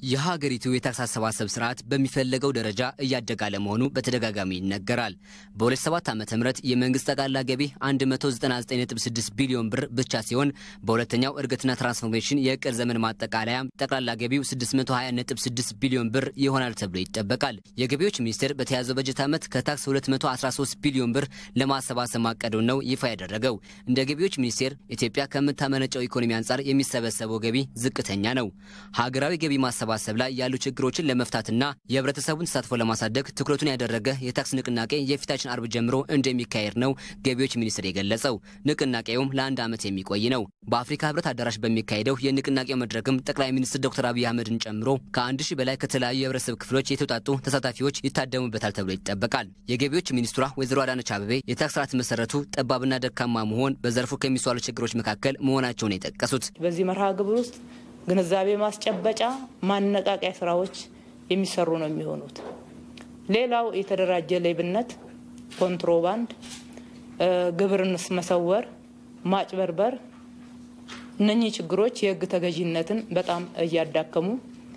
የሀገሪቱ የታክስ አሰባሰብ ስርዓት በሚፈለገው ደረጃ እያደገ አለመሆኑ በተደጋጋሚ ይነገራል። በ2007 ዓ ም የመንግስት ጠቅላላ ገቢ 199.6 ቢሊዮን ብር ብቻ ሲሆን በሁለተኛው እድገትና ትራንስፎርሜሽን የእቅድ ዘመን ማጠቃለያ ጠቅላላ ገቢው 620.6 ቢሊዮን ብር ይሆናል ተብሎ ይጠበቃል። የገቢዎች ሚኒስቴር በተያዘው በጀት ዓመት ከታክስ 213 ቢሊዮን ብር ለማሰባሰብ ማቀዱን ነው ይፋ ያደረገው። እንደ ገቢዎች ሚኒስቴር ኢትዮጵያ ከምታመነጨው ኢኮኖሚ አንጻር የሚሰበሰበው ገቢ ዝቅተኛ ነው። ሀገራዊ ገቢ ማሰባሰብ ላይ ያሉ ችግሮችን ለመፍታትና የህብረተሰቡን ተሳትፎ ለማሳደግ ትኩረቱን ያደረገ የታክስ ንቅናቄ የፊታችን አርብ ጀምሮ እንደሚካሄድ ነው ገቢዎች ሚኒስቴር የገለጸው። ንቅናቄውም ለአንድ ዓመት የሚቆይ ነው። በአፍሪካ ህብረት አዳራሽ በሚካሄደው የንቅናቄው መድረክም ጠቅላይ ሚኒስትር ዶክተር አብይ አህመድን ጨምሮ ከአንድ ሺህ በላይ ከተለያዩ የህብረተሰብ ክፍሎች የተውጣጡ ተሳታፊዎች ይታደሙበታል ተብሎ ይጠበቃል። የገቢዎች ሚኒስትሯ ወይዘሮ አዳነች አቤቤ የታክስ ስርዓት መሰረቱ ጠባብና ደካማ መሆን በዘርፉ ከሚስተዋሉ ችግሮች መካከል መሆናቸውን የጠቀሱት በዚህ መርሃ ግብር ውስጥ ግንዛቤ ማስጨበጫ ማነቃቂያ ስራዎች የሚሰሩ ነው የሚሆኑት። ሌላው የተደራጀ ሌብነት፣ ኮንትሮባንድ፣ ግብርን መሰወር፣ ማጭበርበር እነኚህ ችግሮች የህግ ተገዥነትን በጣም እያዳከሙ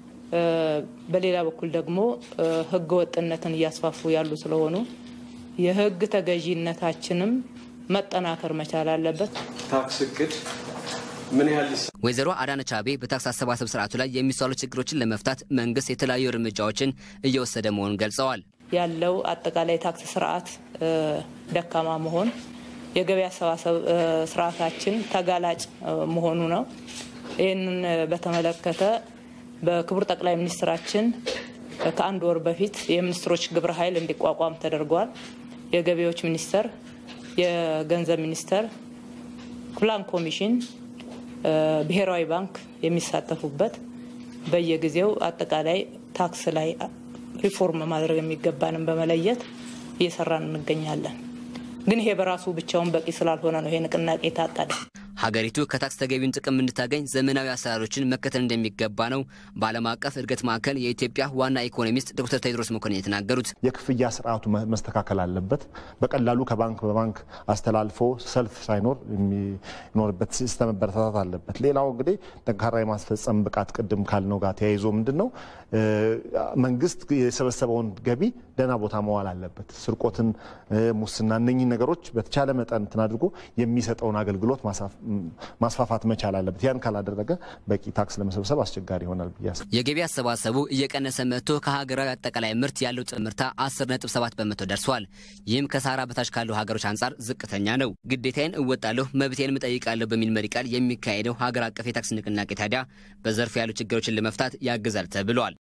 በሌላ በኩል ደግሞ ህገ ወጥነትን እያስፋፉ ያሉ ስለሆኑ የህግ ተገዥነታችንም መጠናከር መቻል አለበት። ታክስ እቅድ ምን ያህል ወይዘሮ አዳነች አቤቤ በታክስ አሰባሰብ ስርዓቱ ላይ የሚስተዋሉ ችግሮችን ለመፍታት መንግስት የተለያዩ እርምጃዎችን እየወሰደ መሆኑን ገልጸዋል። ያለው አጠቃላይ ታክስ ስርዓት ደካማ መሆን የገቢ አሰባሰብ ስርዓታችን ተጋላጭ መሆኑ ነው። ይህንን በተመለከተ በክቡር ጠቅላይ ሚኒስትራችን ከአንድ ወር በፊት የሚኒስትሮች ግብረ ኃይል እንዲቋቋም ተደርጓል። የገቢዎች ሚኒስቴር፣ የገንዘብ ሚኒስቴር፣ ፕላን ኮሚሽን ብሔራዊ ባንክ የሚሳተፉበት በየጊዜው አጠቃላይ ታክስ ላይ ሪፎርም ማድረግ የሚገባንን በመለየት እየሰራን እንገኛለን። ግን ይሄ በራሱ ብቻውን በቂ ስላልሆነ ነው ይሄ ንቅናቄ የታቀደ። ሀገሪቱ ከታክስ ተገቢውን ጥቅም እንድታገኝ ዘመናዊ አሰራሮችን መከተል እንደሚገባ ነው በዓለም አቀፍ እድገት ማዕከል የኢትዮጵያ ዋና ኢኮኖሚስት ዶክተር ቴድሮስ መኮንን የተናገሩት። የክፍያ ስርዓቱ መስተካከል አለበት። በቀላሉ ከባንክ በባንክ አስተላልፎ ሰልፍ ሳይኖር የሚኖርበት ሲስተም መበረታታት አለበት። ሌላው እንግዲህ ጠንካራ የማስፈጸም ብቃት ቅድም ካልነው ጋር ተያይዞ ምንድን ነው መንግስት የሰበሰበውን ገቢ ደህና ቦታ መዋል አለበት። ስርቆትን፣ ሙስና እነኚህ ነገሮች በተቻለ መጠን እንትን አድርጎ የሚሰጠውን አገልግሎት ማስፋፋት መቻል አለበት። ያን ካላደረገ በቂ ታክስ ለመሰብሰብ አስቸጋሪ ይሆናል ብዬ አስባለሁ። የገቢ አሰባሰቡ እየቀነሰ መጥቶ ከሀገራዊ አጠቃላይ ምርት ያለው ጥምርታ 10.7 በመቶ ደርሷል። ይህም ከሳህራ በታች ካሉ ሀገሮች አንጻር ዝቅተኛ ነው። ግዴታዬን እወጣለሁ መብቴንም እጠይቃለሁ በሚል መሪ ቃል የሚካሄደው ሀገር አቀፍ የታክስ ንቅናቄ ታዲያ በዘርፉ ያሉ ችግሮችን ለመፍታት ያግዛል ተብሏል።